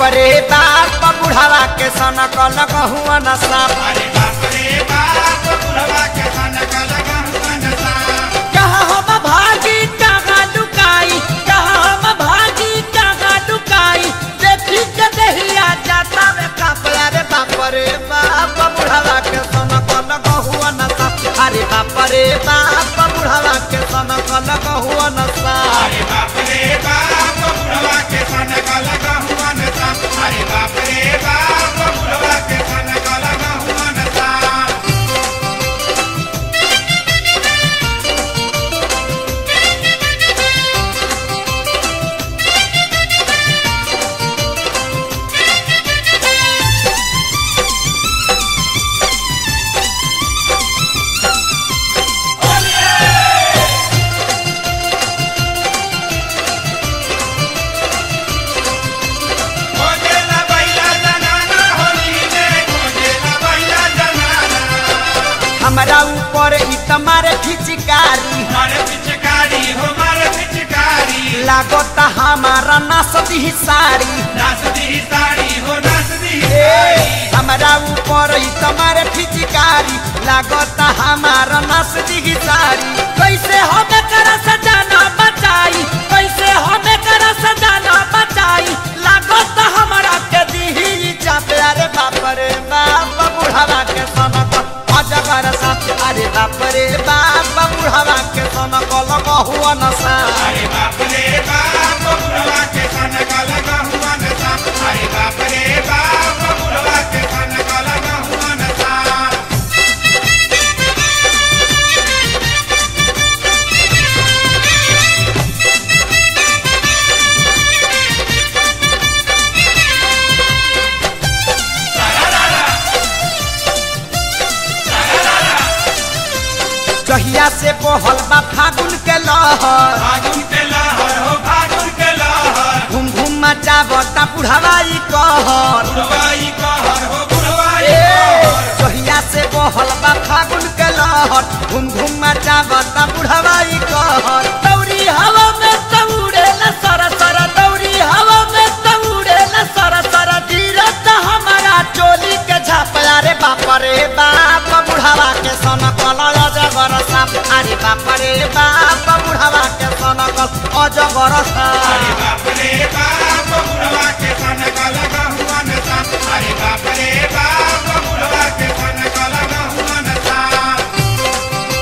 रे बाप बुढ़ावा के सन कल गहुआ न साप अरे बाप रे बाप बुढ़वा के सन कल गहुआ न साप कहाँ हम भागी कहाँ लुकाई कहाँ हम भागी कहाँ लुकाई देखी के दहिया जाता में कपड़ा रे बाप रे बाप बुढ़ावा के सन कल गहुआ न साप अरे बाप रे बाप बुढ़ावा के सन कल गहुआ न साप अरे बाप रे बाप बुढ़वा के सन कल गहुआ न साप अरे बाप रे बाप बुढ़वा के सन कल गहुआ न साप खोजेला बैला जनाना होली में खोजेला बैला जनाना हमारा ऊपर ई तुम्हारे फिचकारी मारे पिचकारी हो मारे पिचकारी लागत हमारा नासती साड़ी नाच दी साड़ी हो नाच दी ए, साड़ी हमारा ऊपर ई तुम्हारे फिचकारी लागत हमारा नासती साड़ी कैसे हमें कर सजाना बचाई कैसे हमें कर सजाना बचाई लागत हमारा के दी चापे अरे बाप रे बाप बुढ़ावा के सनक अजगर साथ अरे बाप रे बाप बुढ़ावा के सनक लगा हुआ नशा अरे बाप रे बाप बुढ़वा के सन कल गहुआ न साप अरे बाप रे बाप बुढ़वा के सन कल गहुआ न साप जहिया से बहल बा फागुन के लहर फागुन के लहर हो फागुन के लहर घूम घूम मचावता बुढ़ावाई कहर बुढ़वाई कहर हो बुढ़वाई ए, कहर जहिया से बहल बा फागुन के लहर घूम घूम मचावता बुढ़ावाई कहर दौरी हवा में दौड़े न सर सर दौरी हवा में दौड़े न सर सर गिरत हमारा चोली के झापया रे बाप रे बाप बुढ़ावा के सन कल अजगर साप अरे बाप रे बाप बुढ़ावा के सन कल अजगर अरे साप बाप रे बाप बुढ़वा के सन कल गहुआ न साप अरे बाप रे बाप बुढ़वा के सन कल गहुआ न साप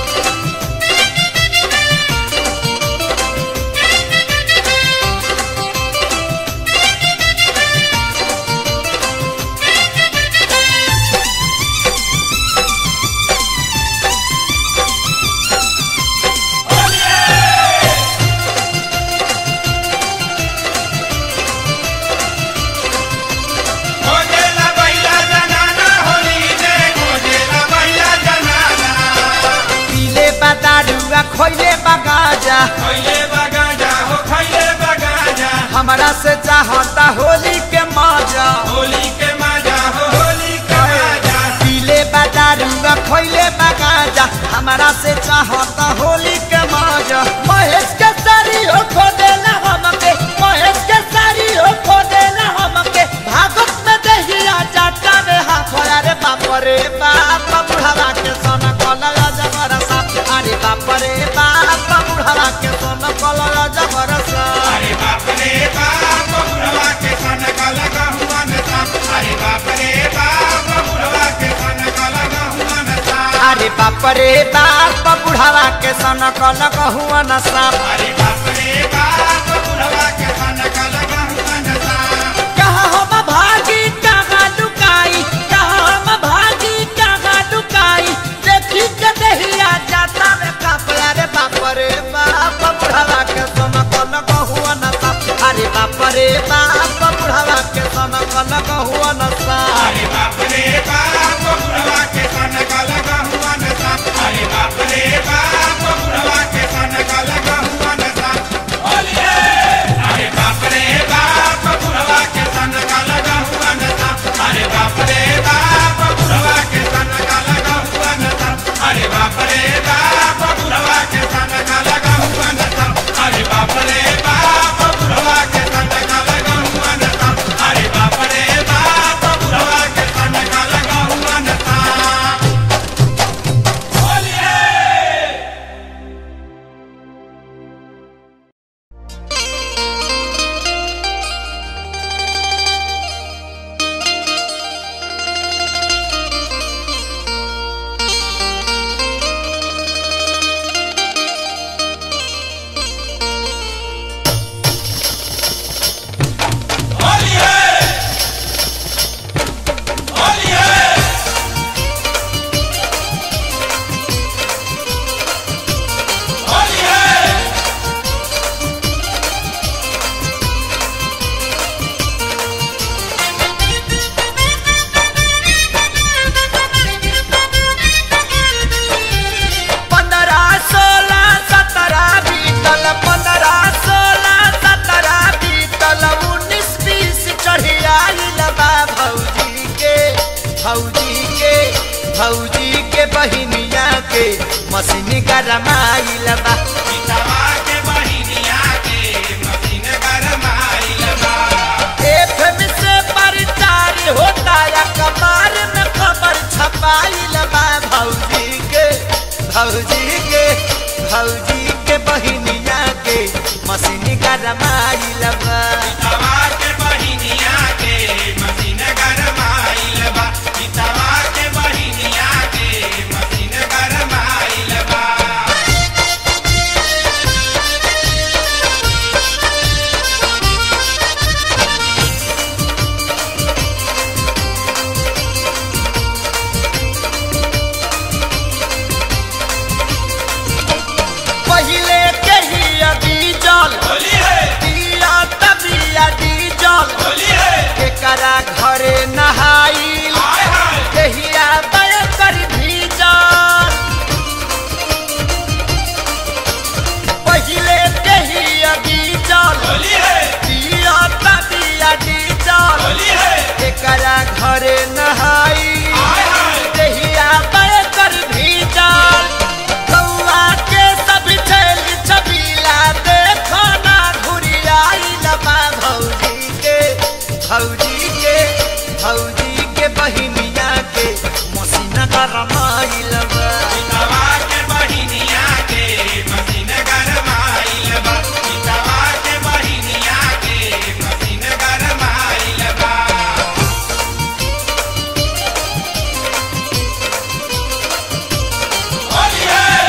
खोजेला बैला जनाना होली में खोजेला बैला जनाना पीले बादारुआ खोइले बगाजा खैले बगाजा हो खैले बगाजा हमरा से चाहता होली के मजा होली के मजा हो होली के मजा पीले बादारुआ खोइले बगाजा हमरा से चाहता होली के मजा महेश के सारी हो खो देला हमके महेश के सारी हो खो देला हमके भागत में दहिया जाटा में हाथ अरे बाप रे बाप बुढ़ावा के सन कलया जबर साप अरे बाप रे बाप बुढ़ावा के सन कलया जबर साप अरे बाप रे बाप बुढ़वा के सन कल गहुआ न साप अरे बाप रे बाप बुढ़वा के सन कल गहुआ न साप अरे बाप रे बाप बुढ़ावा के सन कल हुआ न साप अरे बाप रे बाप बुढ़वा के सन कल गहुआ न साप कहाँ हम भागी कहाँ लुकाई कहाँ हम भागी कहाँ लुकाई देखी के दहिया जाता में कपड़ा रे बाप रे बाप बुढ़ावा के सन कल हुआ न साप अरे बाप रे बाप बुढ़ावा के सन कल हुआ न साप अरे बाप रे बाप बुढ़वा के सन कल गहुआ न साप अरे बाप रे बाप बुढ़वा के सन कल गहुआ न साप अरे बाप रे बाप बुढ़वा के सन कल गहुआ न साप अरे बाप रे बाप बुढ़वा के सन कल गहुआ न साप अरे बाप रे बाप बुढ़वा के सन कल गहुआ न साप अरे बाप रे बाप बुढ़वा के सन कल गहुआ न साप अरे बाप भौजी के बहिनिया के मशीन गरमाइल बा पितवा के बहिनिया के मशीन गरमाइल बा एफएम से प्रचार होता या कमार में खबर छपाइल बा भौजी के भौजी के भौजी के बहिनिया के मशीन गरमाइल बा पितवा के बहिनिया के मशीन गरमाइल बा पितवा के बहिनिया के मशीन गरमाइल बा पहिले के ही डीजल होली है दिया तबिया डीजल होली है एकरा घरे नहाइल हाय हाय देहिया बय कर भीजल पहिले देही डीजल होली है दिया तबिया डीजल होली है एकरा घरे नहाइल हाय हाय देहिया बय कर भीजल कौआ के सब छैल छबीला देखो ना घुरियाइल बा भौजी के भौजी के भौजी के बहिनिया के मसीना गरमाइल बा पितवा के बहिनिया के मशीन गरमाइल बा पितवा के बहिनिया के मशीन गरमाइल बा होली है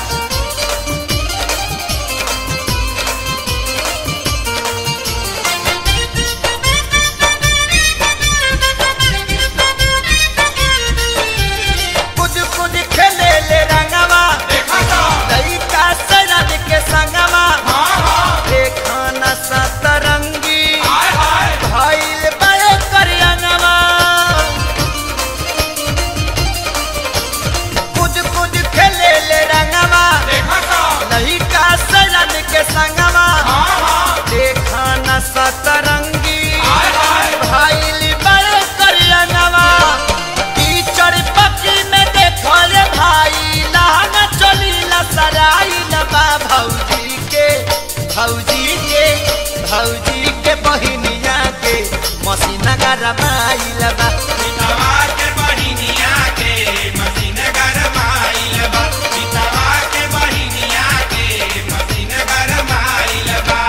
कुछ कुछ खेले ले रंगवा देखा तो लइका सजन के संगवा हाँ हाँ देखा न सतरंगी हाय हाय भइल बय कर अंगवा कुछ कुछ खेले ले रंगवा देखा तो लइका सजन के संगवा हाँ हाँ देखा न सतरंगी हाय हाय भइल बय कर अंगवा कीचड़ पकी में देखो रे भाई लहंगा चली लसराई लबा भौजी के भौजी के भौजी के बहिनिया के मसीना गरमाइल बा पितवा के बहिनिया के मशीन गरमाइल बा पितवा के बहिनिया के मशीन गरमाइल बा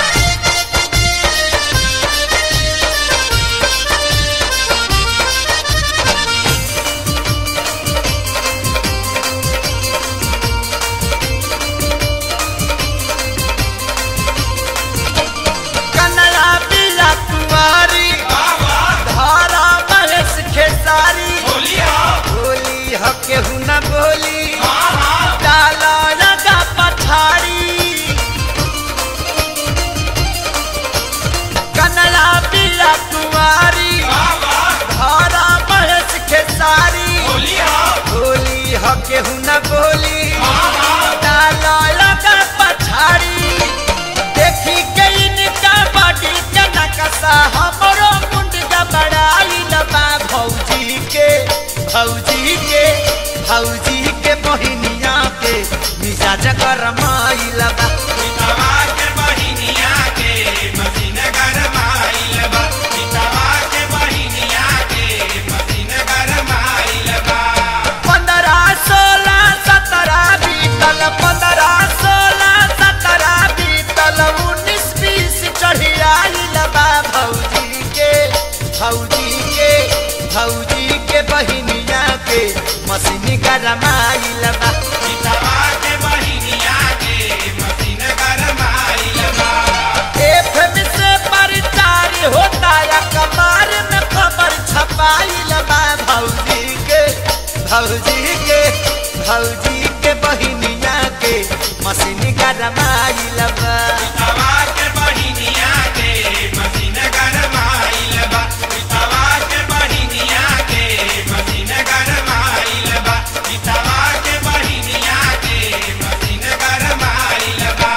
कनया पिया कुंवारी बाबा धारा महेश खेसारी होली हो बोली ह केहू न बोली हाँ हाँ डाला लगा पछाड़ी कनया पिया कुंवारी बाबा धारा महेश खेसारी होली हो बोली ह केहू न बोली हाँ हाँ डाला लगा पछाड़ी देखी के इनका बॉडी के नकशा हमरो मुंड गबड़ाई लबा भौजी के भौजी के भौजी के बहिनिया के मिजाज गरमाई लबा पितवा के बहिनिया के मशीन गरमाइल बा पितवा के बहिनिया के मशीन गरमाइल बा पंद्रह सोलह सत्रह बीतल पंद्रह सोलह सत्रह बीतल उन्नीस बीस चढ़ी आई लबा भौजी के भौजी के भौजी के बहिनिया के मशीन गरमाई लबा पितवा के बहिनिया के मशीन गरमाइल बा एफएम से प्रचार होता या कमार में खबर छपाई लबा भौजी के भौजी के भौजी के बहिनिया के मशीन गरमाई लबा पितवा के बहिनिया के मशीन गरमाइल बा पितवा के बहिनिया के मशीन गरमाइल बा पितवा के बहिनिया के मशीन गरमाइल बा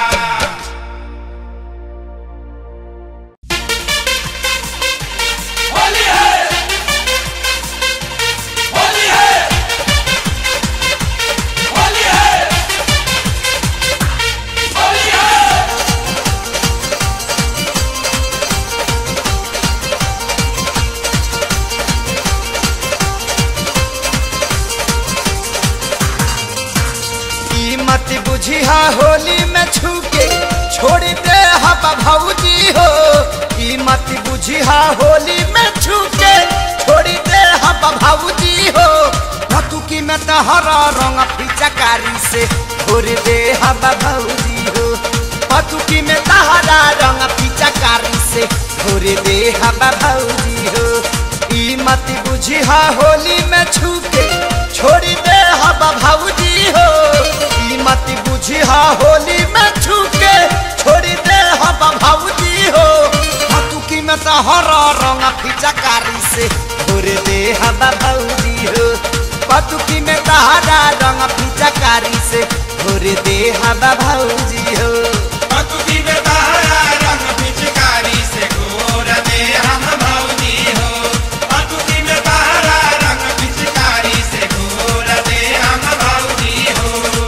होली है होली है बुझिहा होली में छूके छोड़ी दे हम भाऊजी हो भतुकी में तहरा रंग पिचकारी से छोड़ दे हम भाऊजी हो भतुकी में तहरा रंग पिचकारी से छोड़ दे हम भाऊजी हो ई मत बुझिहा होली में छूके छोड़ी दे हम भाऊजी हो ई मत बुझिहा होली में छूके छोड़ी दे हम भाऊजी हो हतुकी में तहरा रंग पिचकारी से छोड़ दे हम भाऊजी हो पतुकी में तहरा रंग पिचकारी से छोड़ दे हम भाऊजी हो पतुकी में तारा रंग पिचकारी से घोर दे हम भौजी हो पतुकी में तारा रंग पिचकारी से घोर दे हम भौजी हो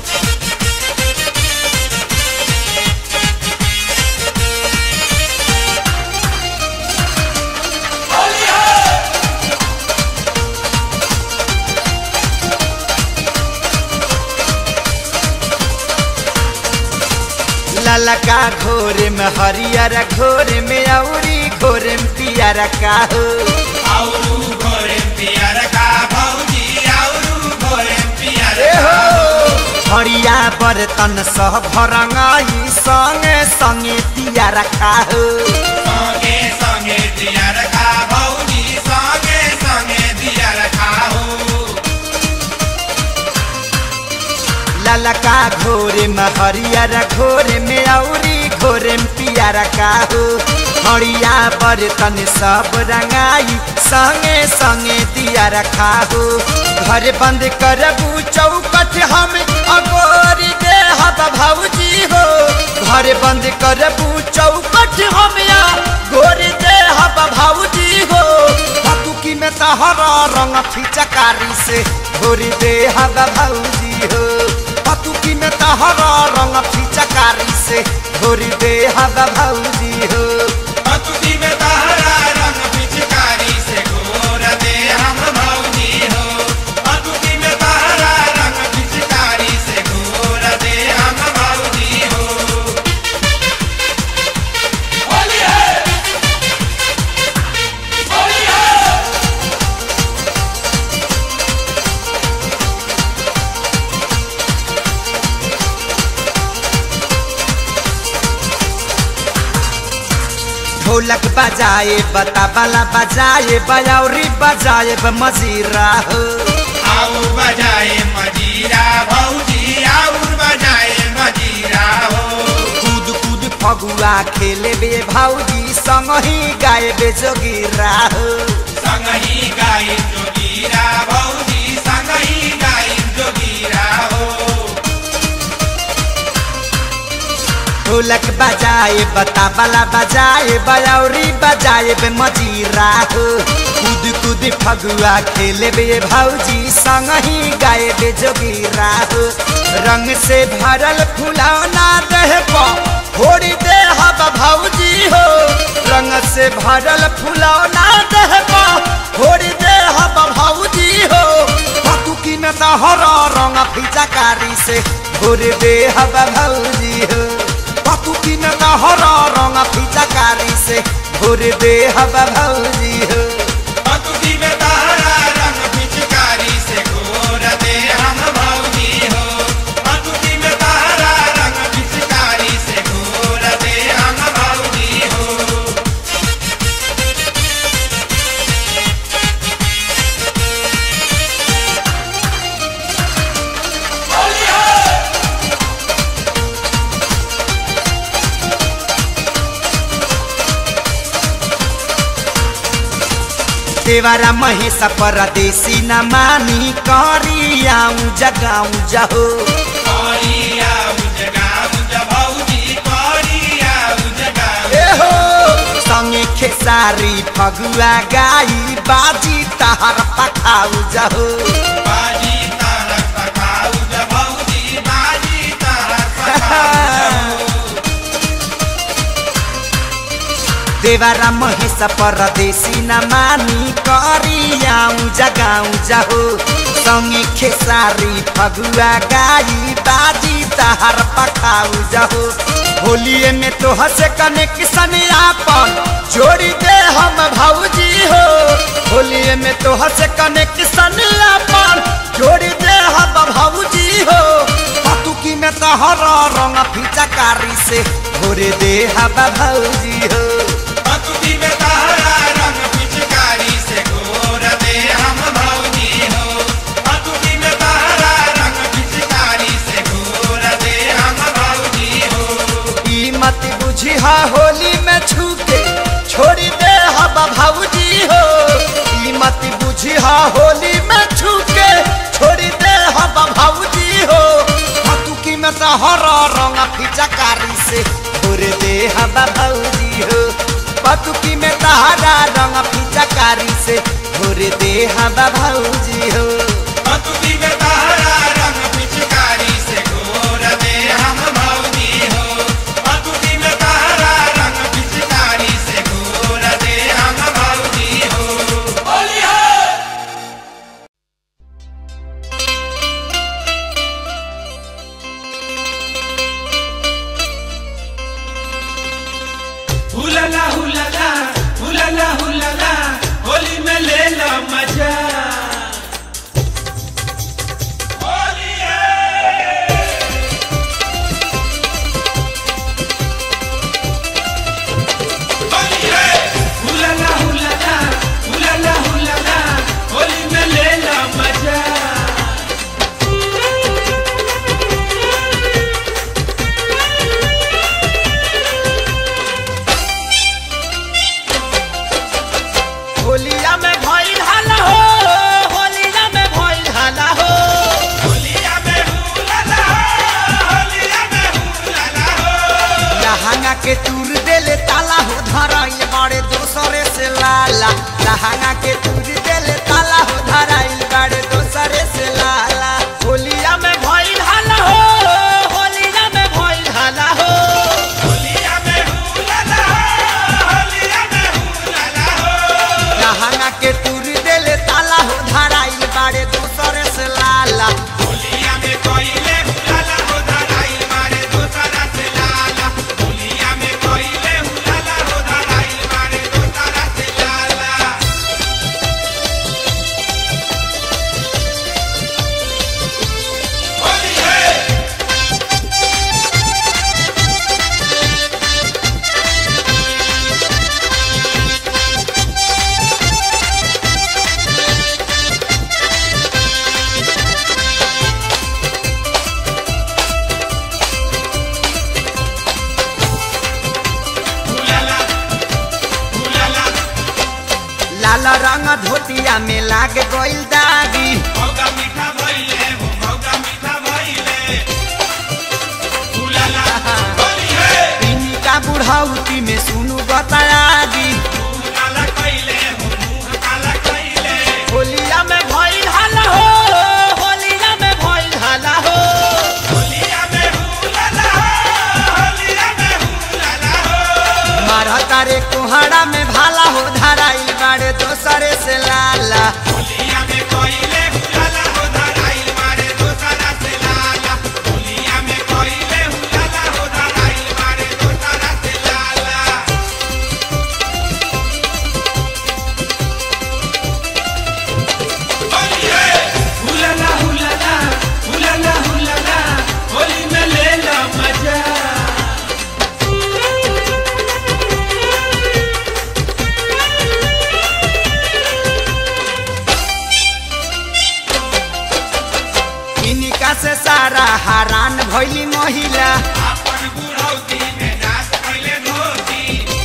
ललका घोर में हरियर घोर में औरी घोर में पियर का हो आउरू घोरे पियर का भौजी आउरू घोरे पियर ए का हो हरिया बर्तन सह भरंगाई संगे संगे पियर का हो संगे संगे दियर का भौजी संगे संगे दियर का हो ललका घोर में हरियर घोर में औरी घोर में पियर का हो हरिया बर्तन सब रंगाई संगे संगे दिया रखा हो घर बंद करबू चौकट हम अगोरी दे हब भौजी हो घर बंद करबू चौकट हम या गोरी दे हब भौजी हो हतुकी में तहरा रंग फिचकारी से घोरी दे हब भौजी हो हतुकी में तहरा रंग फिचकारी से घोरी दे हब भौजी हो पतुकी में तारा रंग पिचकारी से घोर दे हम भौजी हो पतुकी में तारा रंग पिचकारी से घोर दे हम भौजी हो होली है होली है ढोलक बजाए बताबला बजाए बयौरी बजाए मजीरा हो आऊ बजाए मजीरा भौजी आऊ बजाए मजीरा हो कूद कूद फगुआ खेले बे भौजी संग ही गाए बे जोगिरा हो संगही गाई जोगीरा भौजी संगही गाई जोगीरा हो ढोलक बजाए बताबला बजाए बयौरी बजाए बे मजीरा हो कूद कूद फगुआ खेले बे भौजी संग ही गाए बे जोगिरा हो रंग से भरल फुलौना देह पर फोड़ी दे हब भौजी हो रंग से भरल फुलौना देह पर फोड़ी दे हब भौजी हो पतुकी में तहरा रंग फिचकारी से घोर दे हब भौजी हो पतुकी में तहरा रंग फिचकारी से घोर दे हब भौजी हो पतुकी में तारा रंग पिचकारी से घोर दे हम भौजी हो पतुकी में तारा रंग पिचकारी से घोर दे हम भौजी हो होली है देवारा महेश परदेसी न मानी करियाऊ जगाऊ जहो करिया उजगा उज भौजी करिया उजगा ए हो संगे खेसारी फगुआ गाई बाजी तहर पखाऊ जहो बाजी तारक पकाऊ ज भौजी बाजी तारक पकाऊ देवारा महेश परदेसी न मानी करियाऊ जगाऊ जहो संगे खेसारी फगुआ गाई बाजी तहर पखाऊ जहो होलिए में तो हसे कनेक्शन आपन जोड़ी दे हम भौजी हो होलिए में तो हसे कनेक्शन आपन जोड़ी दे हम भौजी हो पतुकी में तहर रंग फिचकारी से भोरे दे हम भौजी हो पतुकी में तारा रंग पिचकारी से घोर दे हम भौजी हो पतुकी में तारा रंग पिचकारी से घोर दे हम भौजी हो ई मत बुझी हा होली में छूके छोड़ी दे हम भौजी हो ई मत बुझी हा होली में छूके छोड़ी दे हम भौजी हो हतुकी में तो हर रंग फिचकारी से भोरे दे हम भौजी हो पतुकी में तहरा रंग फिचकारी से भोरे दे हम भौजी हो पतुकी में तारा रंग पिचकारी से घोर दे हम भौजी हो पतुकी में तारा रंग पिचकारी से घोर दे हम भौजी हो होली है हुलला हुलला हुलला हुलला होली में ले लो मजा होली है होली है हुलला हुलला हुलला हुलला होली में ले लो मजा होलिया में भइल हाला हो होलिया में भइल हाला हो होलिया में हुलला होलिया में हुलला हो लहंगा के तूर देले ताला हो धराइल बड़े दोसरे से लाला लहंगा के तूर देले ताला हो धराइल बड़े दोसरे से लाला होलिया में भइल हाला हो होलिया में भइल हाला हो होलिया में हुलला होलिया में हुलला हो लहंगा के तूर देले ताला हो धराइल बड़े दोसरे से लाला होलिया में कोइले हुलला हो धराइल मारे दोसरा से लाला होलिया में कोइले हुलला हो धराइल मारे दोसरा से लाला होली है हुलला हुलला लाल रंग धोतिया में लाग गइल दागी मौगा मीठा भइले हो मौगा मीठा भइले हुलला होली है पीनी का बुढ़ाउती में सुनु बतायागी मुंह काला कइले हो मुंह काला कइले होलिया में भइल हाला हो होलिया में भइल हाला हो होलिया में हुलला होलिया में हुलला हो मारता रे कोहड़ा में भाला हो धराइल बाड़े दोसरे से लाला होलिया में कोइले हुलला हो धराइल मारे दोसरा से लाला होलिया में कोइले हुलला हो धराइल मारे दोसरा से लाला होली है हुलला हुलला हुलला हुलला होली में ले लो मजा इनिका से सारा हरान भइली महिला अपन बुढ़ौती में नाच कैले धोती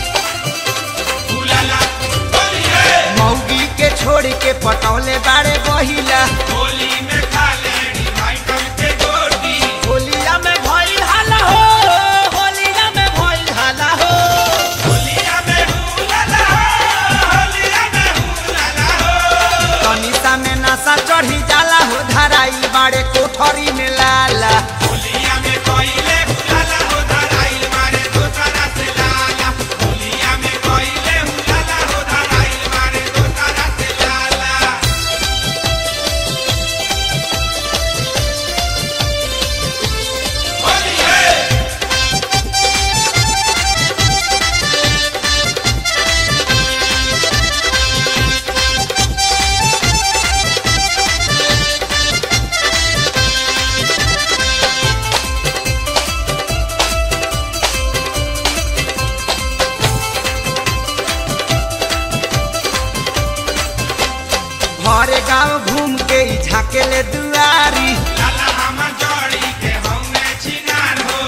हुलला होली है मौगी के छोड़ के पटौले बाड़े बहिला होली में खा लेनी माइकल के गोटी होलिया में भइल हाला हो होलिया में भइल हाला हो होलिया में हुलला होलिया में हुलला हो तनिसा में नशा चढ़ी जाला हो धराइल बाड़े कोठरी में लाला होलिया में कोइले हुलला हो धराइल मारे दोसरा से लाला होलिया में कोइले हुलला हो धराइल मारे दोसरा से लाला गांव घूम के ई झाकेले दुआरी लाला हमर जोड़ी के हौने छिनार हो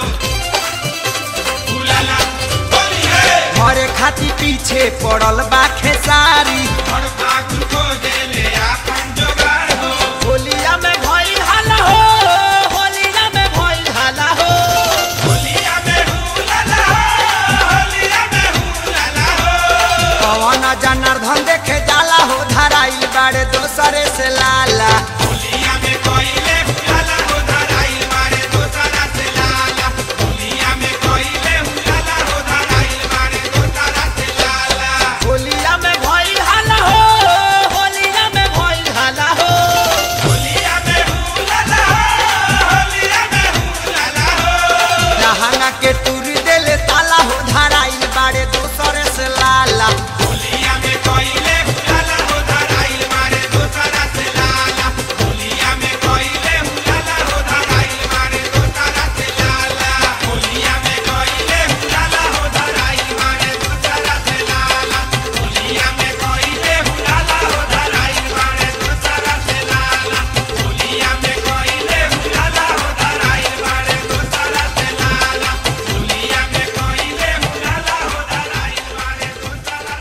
उलाला होली है घरे खाती पीछे पड़ल बा खेसारी और फागुन को देले आपन जोगार हो होलिया में भइल हाला हो होलिया में भइल हाला हो होलिया में हुलाला हो होलिया में हुलाला हो पवन जनार्दन देखे जाला हो धराइल बाड़े दोसरे से लाला होलिया में कोइले हुलाला हो धराइल मारे दोसरा से लाला होलिया में कोइले हुलाला हो धराइल मारे दोसरा से लाला होलिया में भइल हाला हो होलिया में भइल हाला हो होलिया में हुलाला हो होलिया में हुलाला हो जहाना के टूर देले ताला हो धराइल बाड़े दोसरे से लाला होलिया में कोइले हुलाला हो धराइल मारे दोसरा से लाला होलिया में कोइले हुलाला हो धराइल मारे दोसरा से लाला होलिया में कोइले हुलाला हो धराइल मारे दोसरा से लाला होलिया में कोइले हुलाला हो धराइल मारे दोसरा से लाला होलिया में कोइले हुलाला हो धराइल मारे दोसरा से लाला होलिया में कोइले हुलाला हो धराइल मारे दोसरा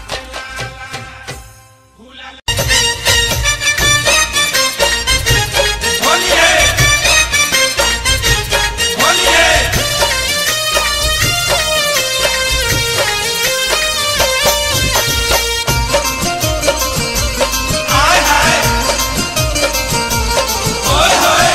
से लाला होली है होली है हाय हाय ओए होए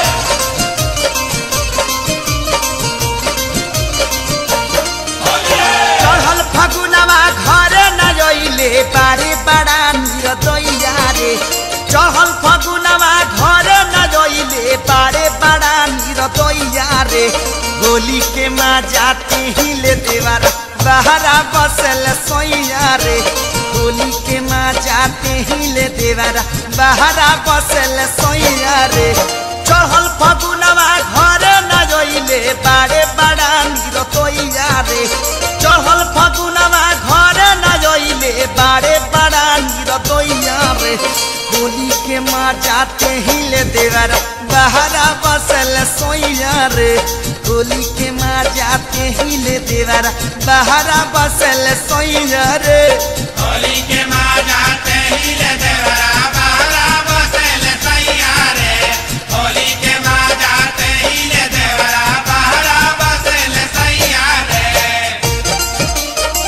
होली है चढ़ल फगुनवा घरे न जइले बारे बड़ा निरदैया रे चढ़ल फगुनवा घरे न जइले बारे बड़ा निरदैया रे होली के माँ जाते ही ले देवारा बहरा बसल सोइया रे होली के माँ जाते ही ले देवारा बहरा बसल सोइया रे चढ़ल फगुनवा घरे न जइले बारे बड़ा निरतैया रे चढ़ल फगुनवा घरे न जइले बारे बड़ा निरतैया रे होली के माँ जाते ही ले देवरा बहरा बसल सोइया रे होली के माँ जाते ही ले देवरा बहरा बसल सोइया रे होली के माँ जाते ही ले देवरा बारा बसेल सैया रे होली के माँ जाते ही ले देवरा बारा बसेल सैया रे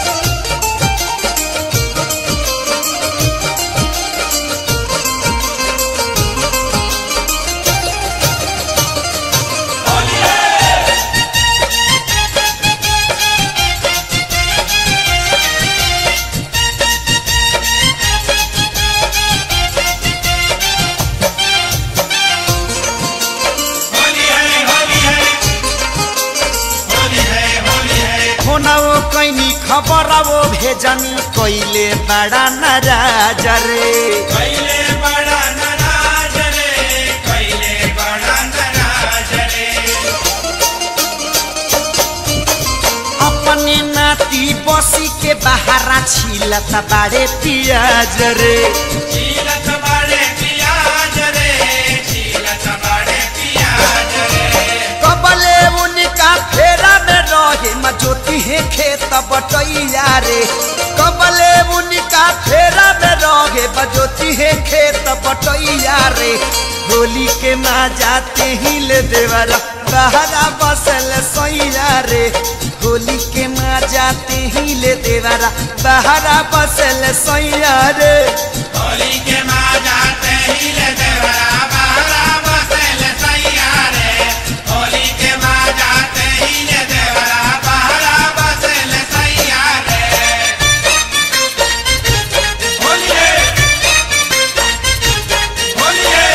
होली है होली है होली है होली है होली है फोनवो कैनी खबरवो भेजनी कैले बड़ा नाराज रे कैले बड़ा नाराज रे कैले बड़ा नाराज रे अपने नाती बसी के बहारा छिलत बाड़े पियाज रे झीलत बाड़े पियाज रे झीलत बाड़े पियाज रे कबले उनका फेरा में रहे मजोती है खेत बटैया रे कबले उनका फेरा में रहे बजोती है खेत बटैया रे होली के माँ जाते ही ले देवरा बहरा बसल सैया रे होली के माँ जाते ही ले देवरा बहरा बसल सैया रे होली के माँ जाते ही ले देवरा बारा बसेल सैया रे होली के माँ जाते ही ले देवरा बारा बसेल सैया रे होली है होली है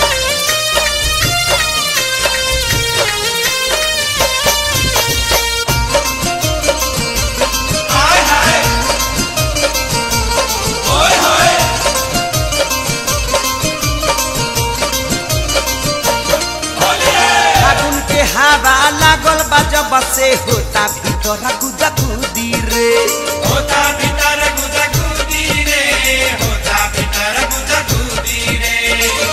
हाय हाय ओए होए होली है फागुन के हवा लागल बा जब से होता भीतर गुदा गुदी रे होता भीतर गुदा गुदी रे होता भीतर गुदा गुदी रे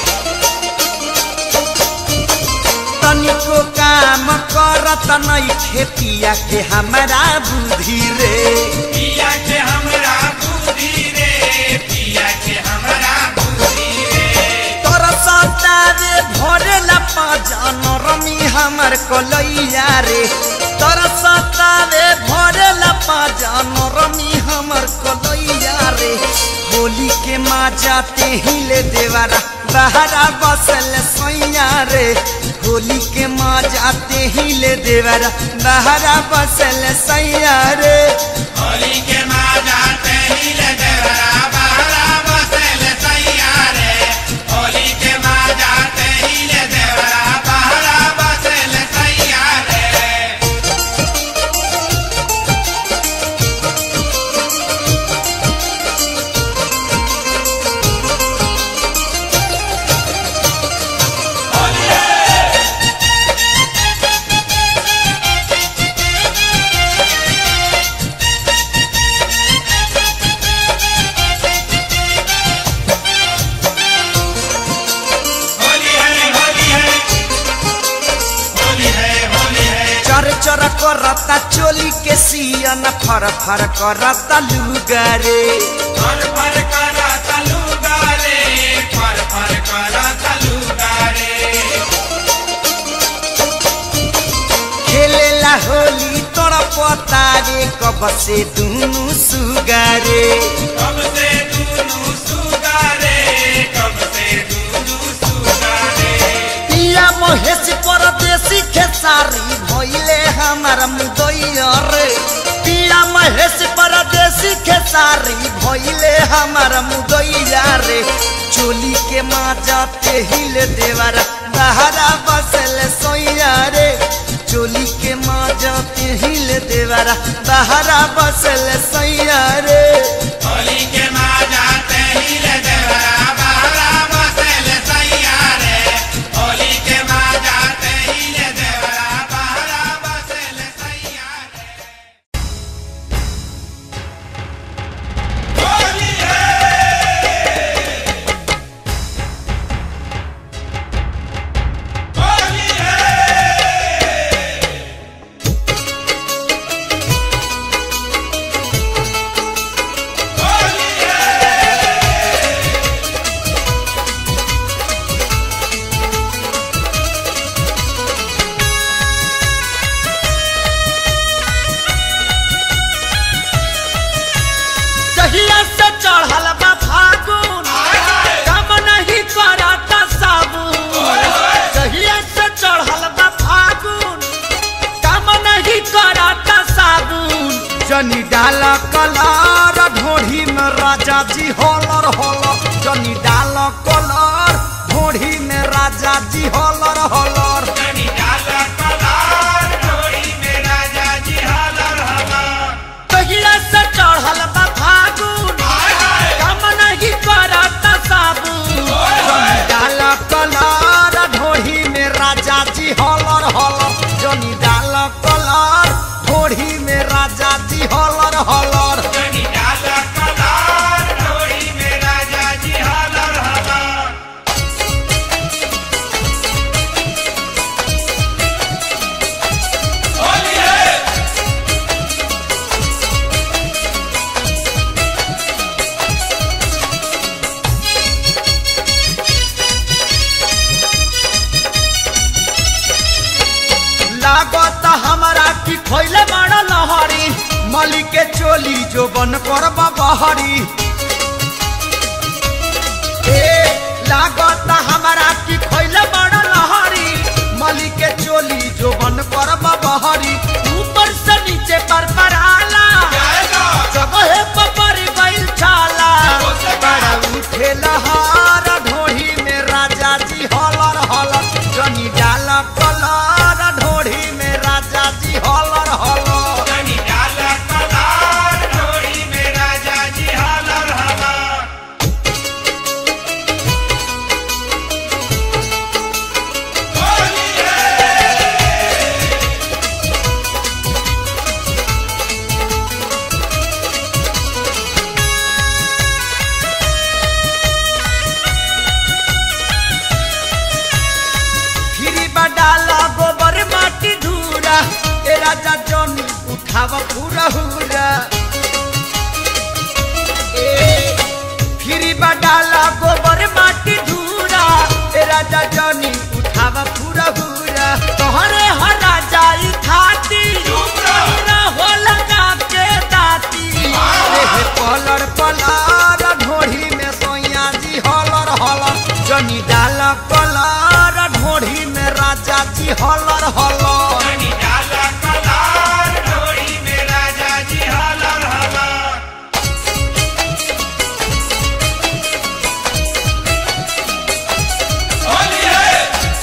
चलत नहीं खेतिया के हमारा बुद्धि रे पिया के हमरा बुद्धि रे पिया के हमरा बुद्धि रे तोरा सतावे भरेला पाजन रमी हमर कलैया रे तोरा सतावे भरेला पाजन रमी हमर कलैया रे होली के माँ जाते ही ले देवारा बहरा बसल सैया रे होली के माँ जाते ही ले देवारा बहरा बसल सैया रे होली के माजा तेहिल देवरा बहरा बसल सैया रे होली के माजा तेहिल देवरा बहरा बसल सैया रे होली है होली है होली है होली है चर चर करता चोली के सियन फर फर करता लुगारे फर फर करा तलुगा रे फर फर करा तलुगा रे खेलेला होली तोरा पता रे कब से दुनु सुगारे कब से दूनु सुगारे कब से दूनु सुगारे पिया महेश परदेसी खेसारी भइले हमार मुदैया रे पिया महेश परदेसी खेसारी भइले हमार मुदैया रे चोली के माँ जाते हिले देवारा बहरा बसल सोइया रे चोली के माँ जाते हिले देवारा बहरा बसल सैया रे होली के माजा तेहिल देवरा बहरा बसल सैया रे होली के माजा तेहिल देवरा बहरा बसल सैया रे होली है होली है होली है जहिया से चढ़ल बा फागुन कम नहीं करता साबुन जहिया से चढ़ल बा फागुन कम नहीं करता साबुन जनी डाल कलर ढोढ़ी में राजा जी होलर होलर जनी डाल कलर ढोढ़ी में राजा जी होलर होलर जनी डाला कलार डोरी में राजा जी हलर हलर जहिया से चढ़ल बा फागुन कम नहीं करता साबुन जनी डाल कलर ढोढ़ी में राजा जी हलर हलर जनी डाल कलर ढोढ़ी में राजा जी हलर हलर जनी डाला कलार डोरी में राजा जी हलर हलर होली है लागत हमारा की खोइले बड़ा लहरी मली के चोली जो बन कर बहरी ए लागत हमारा की खोइले बड़ा लहरी मली के चोली जो बन कर बहरी ऊपर से नीचे पर पर आला जाएगा जगह पर गइल छाला बड़ा उठे लहर ढोढ़ी में राजा जी हलर हलर जनी डाल कलर ढोढ़ी में राजा जी हलर हलर जनी डाला कलार डोरी में राजा जी हलर राजा जनी उठाव पूरा हुरा ए फिरी बडाला गोबर माटी धूरा ए राजा जनी उठाव पूरा हुरा तोहरे हरा जाई खाती पूरा हो लगा के दाती रे पलर पलार ढोढ़ी में सोया जी हलर हलर जनी डाल पलार ढोढ़ी में राजा जी हलर हलर जनी डाला कलार ढोरी में राजा जी हलर हलर होली है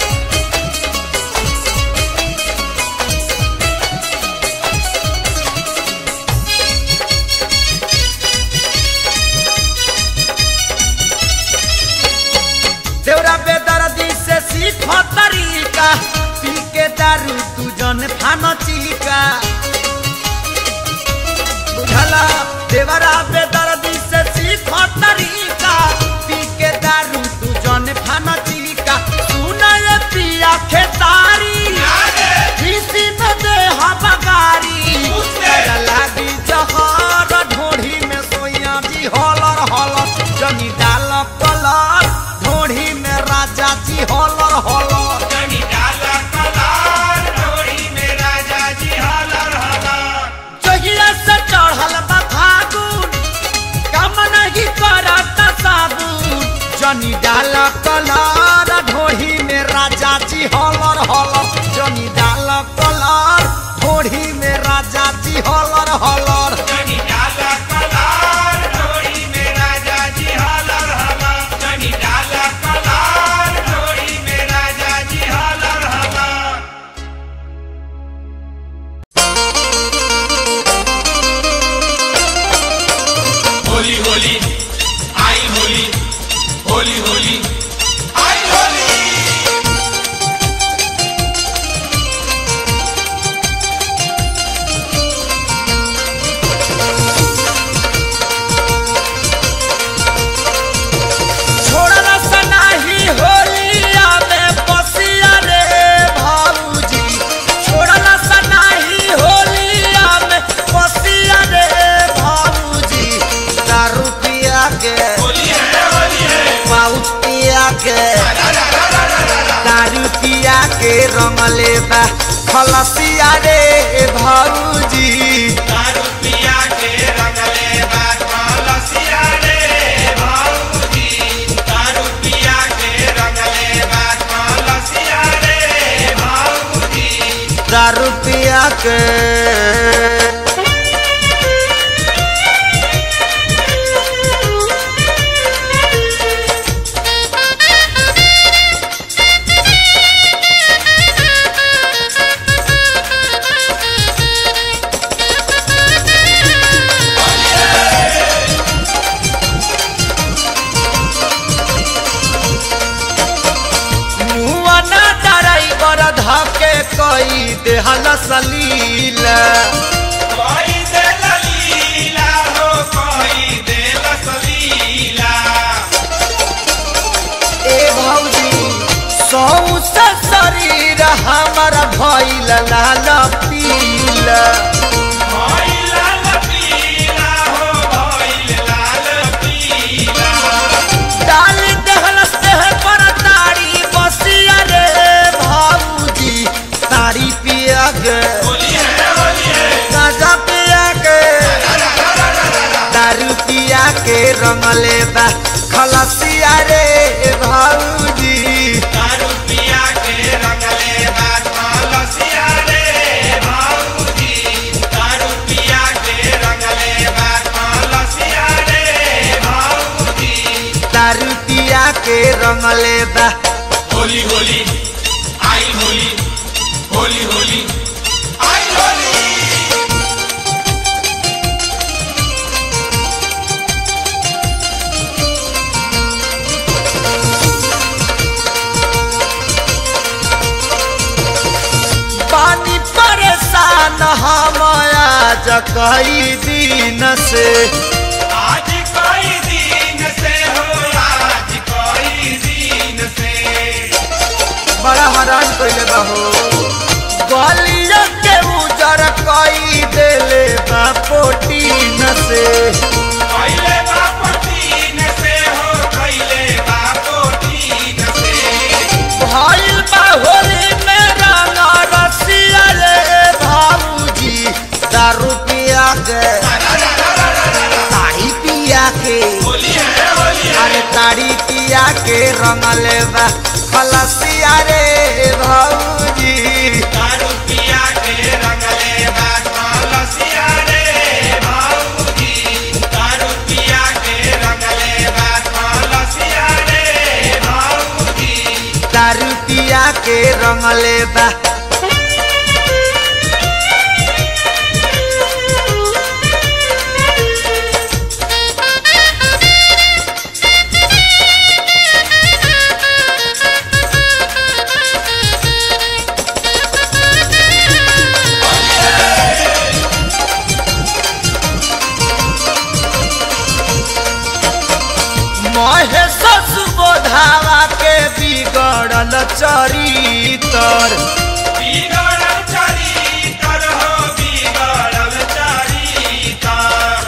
देवरा बेदर्दी से सीख तरीका पी के दारू तू जन फान चिका बुझला देवरा बेदर्दी से सीख तरीका पी के दारू तू जन फान चिका सुना ये पिया खेतारी किसी न दे बगारी तेरा लागी जहर ढोढ़ी में सोया जी हलर हलर जनी डाल कलर ढोढ़ी में राजा जी हलर हलर जनी डाला कलार ढोरी में राजा जी हलर हलर जहिया से चढ़ल बा फागुन काम नहीं करत साबुन जनी डाल कलर ढोढ़ी में राजा जी हलर हलर जनी डाल कलर ढोढ़ी में राजा जी हलर हलर जनी डाला कलार ढोरी में राजा जी हलर हलर जनी डाला कलार ढोरी में राजा जी हलर हलर होली होली आई होली होली होली आई होली छोड़ला सनाही होलिया में बसिया रे भाऊजी छोड़ला सनाही होलिया में बसिया रे भाऊजी दारू पिया के होली है होली है पाउच पिया के दारू पिया के रंगले बा खलसिया रे भाऊजी दारू पिया के रंगले बात लसिया रे भाऊजी दारू पिया के रंगले बात लसिया रे भाऊजी दारू पिया के मुआ ना ड्राइवर धके कई देहल सलील कोई दे लीला हो कोई दे लसलीला ए भौजी सौ से शरीर हमर भइल लाल पील कोई लाल पीला हो कोई लाल पीला डाल देहल से पर तारी बसिया रे भौजी तारी पिया गे होली है होली है गाजा पिया के दारू पिया के रंगले बा खलसिया रे भौजी दारू पिया के रंगले बात लसिया रे भाऊजी दारू पिया के रंगले बात लसिया रे भाऊजी दारू पिया के रंगले बा होली होली आई होली होली होली आई होली पानी परेशान हम आज कई दिन से आज कोई दिन से हो आज कोई दिन से बड़ा हैरान कैले बा हो गलिया के उजर पहिले बाप तीन से हो पहिले बापो तीन से भइल बा होली में रंग रसिया रे भाऊजी दारू पिया के ताड़ी पिया के होली है होली है अरे ताड़ी पिया के रंगल बा खलसिया रे भाऊजी दारू पिया के रंगले बात लसिया रे भाऊजी दारू पिया के रंगले बात लसिया रे भाऊजी दारू पिया के रंगले बा महेश सुबोधावा के बिगड़ल चरितर बिगड़ल चरितर हो बिगड़ल चरितर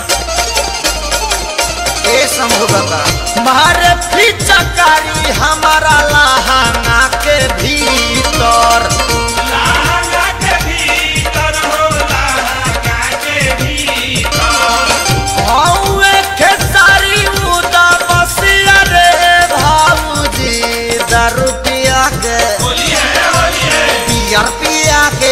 ए शंभु बाबा मारे फिचकारी हमारा लहाना के भीतर लहंगा के भीतर हो लहंगा के भीतर हौवे खेसारी उदा बसिया रे भाऊजी दारू पिया के होली है होली है पियर पिया के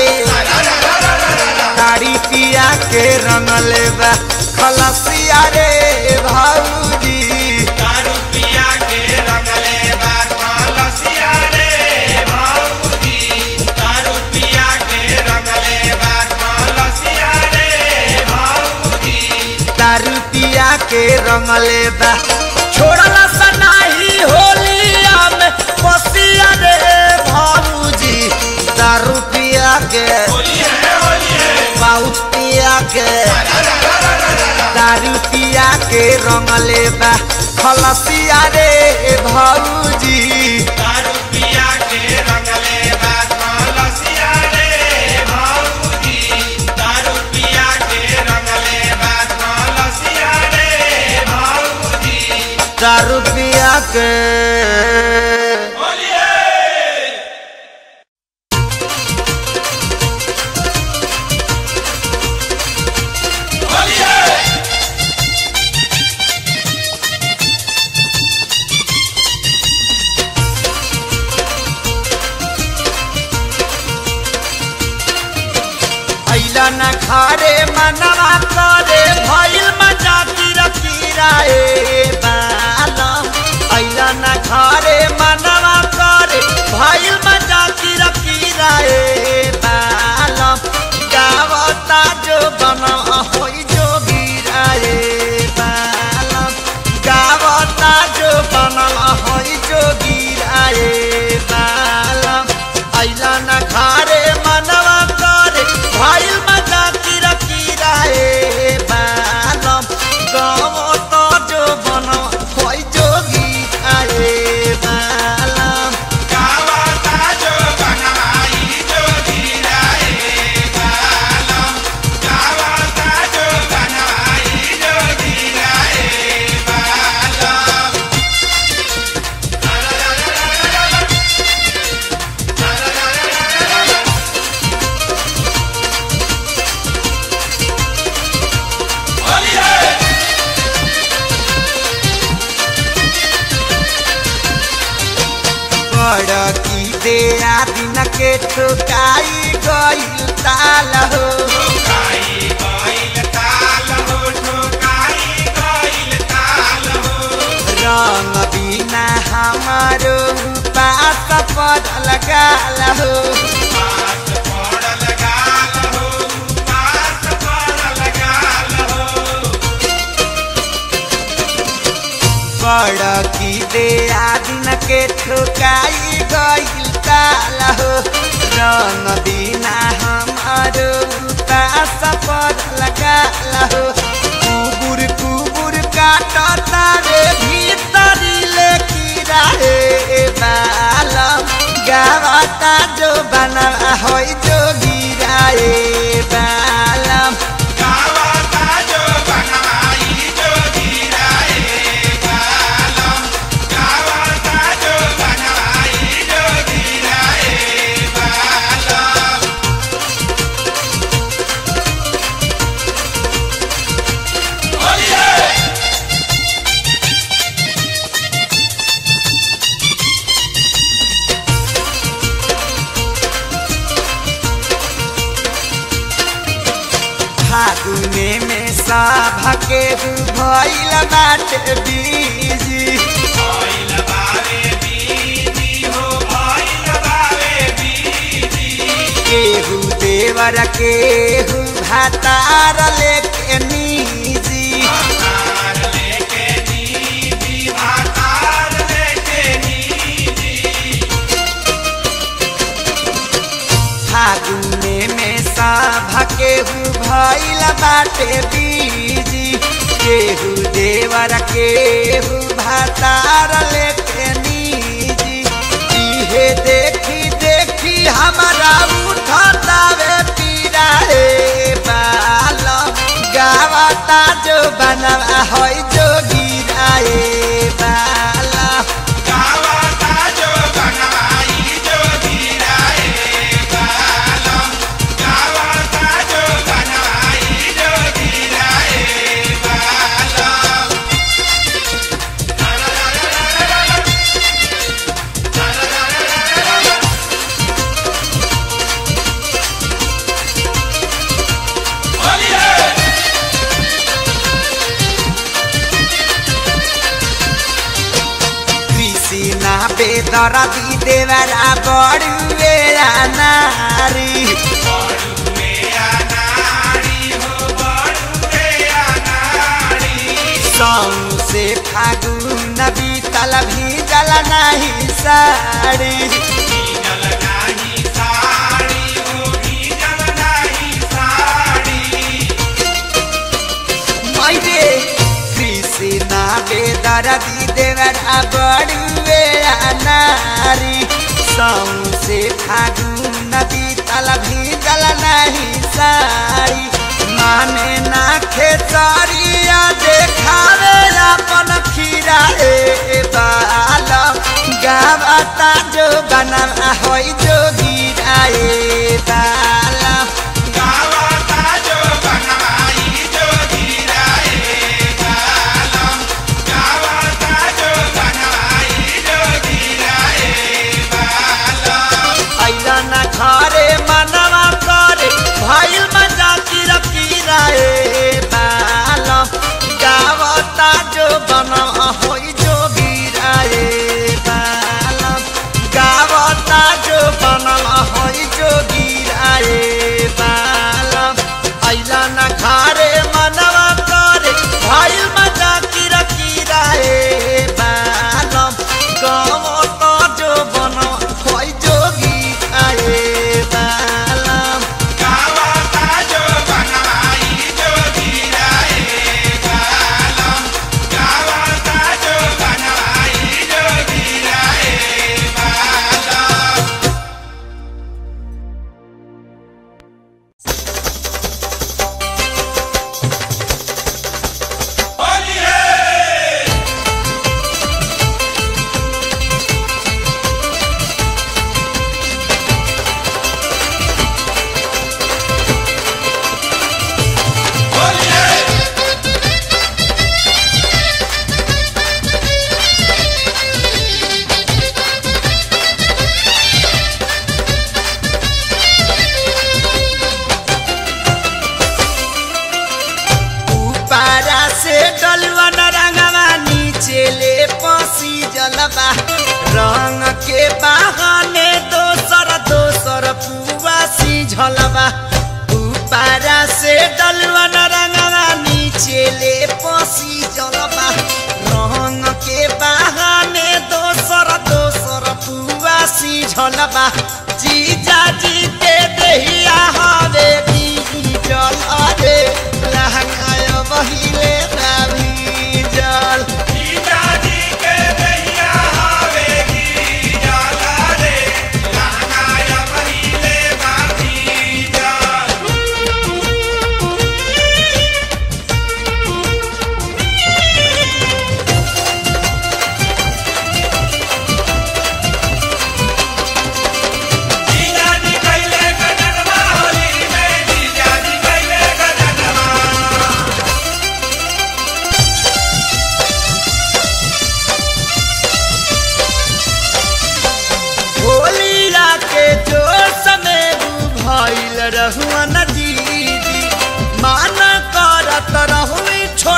ताड़ी पिया के रंगले बा खलसिया रे भाऊजी दारू पिया के रंगले बात लसिया रे भाऊजी दारू पिया के रंगले बात लसिया रे भाऊजी दारू पिया के रंगले बा छोड़ला सनाही होलिया में बसिया रे भाऊजी दारू पिया के होली है होली है पाउच पिया के दारू पिया के रंगले बा खलसिया रे भाऊजी दारू पिया के रंगले बात लसिया रे भाऊजी दारू पिया के रंगले बात लसिया रे भाऊजी दारू पिया के होली है होली है ऐला न खारे मनवा करे भइल मजा तीरा तीरा ए बालम ऐला न खारे मनवा करे भइल मजा तीरा तीरा ए बालम गावता जो बना होई जो गिरा ए बालम गावता जो बना होई जो गिरा ए बालम ऐला न खारे मनवा करे भइल मजा किरा किरा ए बालम गाव त जो बन होइ जोगी आए बालम गावता जो बनवाई जो गिराए बालम गावता जो बनवाई जो गिराए बालम होली है बड़ की दे दिन के ठुकाई गइल ताल हो ठोकाई गइल ताल हो ठोकाई गइल ताल हो रंग बिना हमारो पास पड़ल गाल हो पास पड़ल गाल हो पास पड़ल गाल हो बड़ की दे दिन के ठुकाई गइल ताल हो रंग बिना हमारो पास पड़ल गाल हो कुबुर कुबुर काटता रे भीतरी ले कीड़ा हे बालम गावता जो बना होई जो गिरा ए बालम गावता जो बनवाई के भइल बाटे बीजी भइल बावे बीजी हो भइल बावे बीजी केहू देवर केहू भातार लेके नीजी भातार लेके नीजी भातार लेके नीजी फागुने में सभ केहू भइल बाटे बीजी केहू देवर केहू भातार लेके नीजी इहे देखी देखी हमारा उठतावे पीरा हे बाल गावता जो बनवा होई जो गिराए बाला गावता जो गनाई जो गिराए बालम गावता जो गनाई जो गिराए बालम बोलिए कृष्णा बेदरदी देवरा बड़ुए नारी बड़ुए अनाड़ी हो बड़ुए अनाड़ी सौसे फागुन बीतल भीजल नहीं साड़ी भीजल नाही साड़ी हो भीजल नाही साड़ी मैरे कृष्णा बेदरदी देवरा बड़ुए नारी सौसे फागुन बीतल भीजल नहीं साड़ी माने ना खेतरिया देखावे अपन खीरा ए बाल गावता जो बना होई जो गिराए बाला गावता जो गनाई जो गिराए बालम गावता जो गनाई जो गिराए बालम ऐला ना घरे मनवा करे भइल मजा किरा किरा ए बाल गावता जो बना होई जो गिराए बाल गावता जो बना होई जो गिराए बाल ऐला ना घरे मनवा करे भइल मजा किरा किरा ए बाल गावता जो बना होई जो गिराए बाल गावता जो गनाई जो गिराए बालम गावता जो गनाई जो गिराए बालम बोलिए बोलिए ऊपरा से डलवन रंगवा नीचे ले पसी जलवा रंग के बहाने दोसर दोसर पुआ सी झलवा ऊपरा से डलवन रंगवा नीचे ले पसी जलवा रंग के बहाने दोसर दोसर पुआ सी झलवा जीजा जी के दहिया हवे की जल अरे लहंगाय बहिले रावी जल पिताजी के दैया हवेगी जाला रे लहंगाया पहिले बाती जाल जीजाजी कैले गजनवा होली में जीजाजी कैले गजनवा होलिया के जोश में भइल रहुअन दीदी माना करत रहुई छो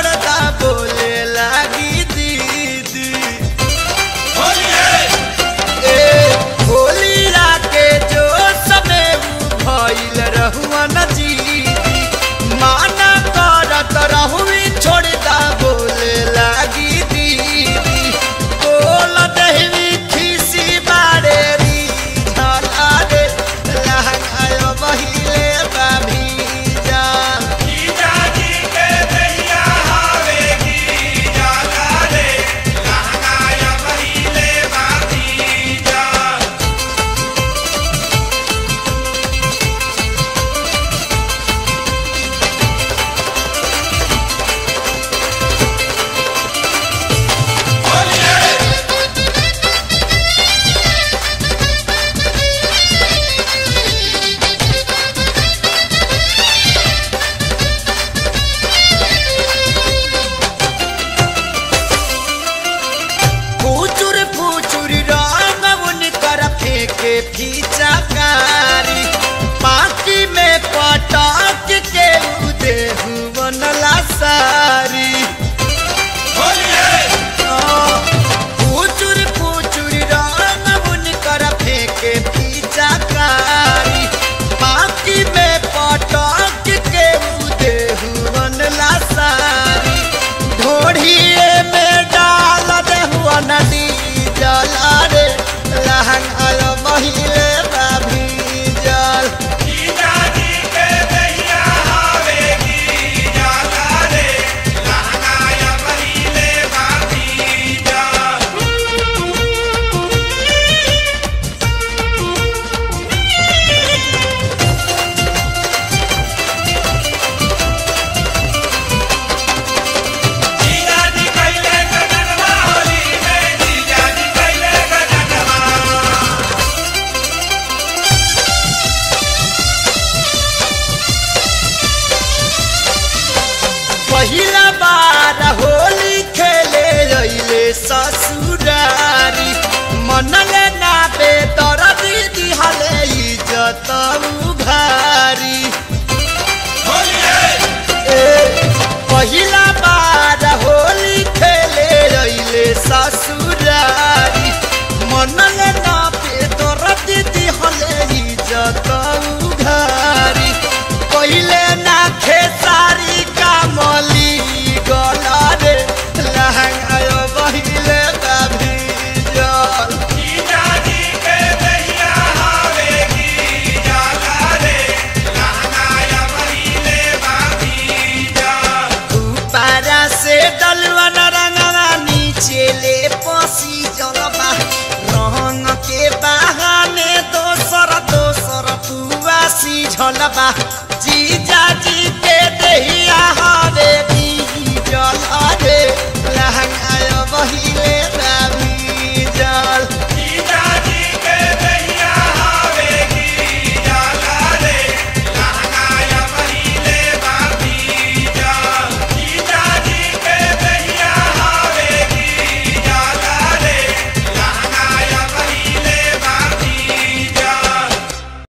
सीझल बा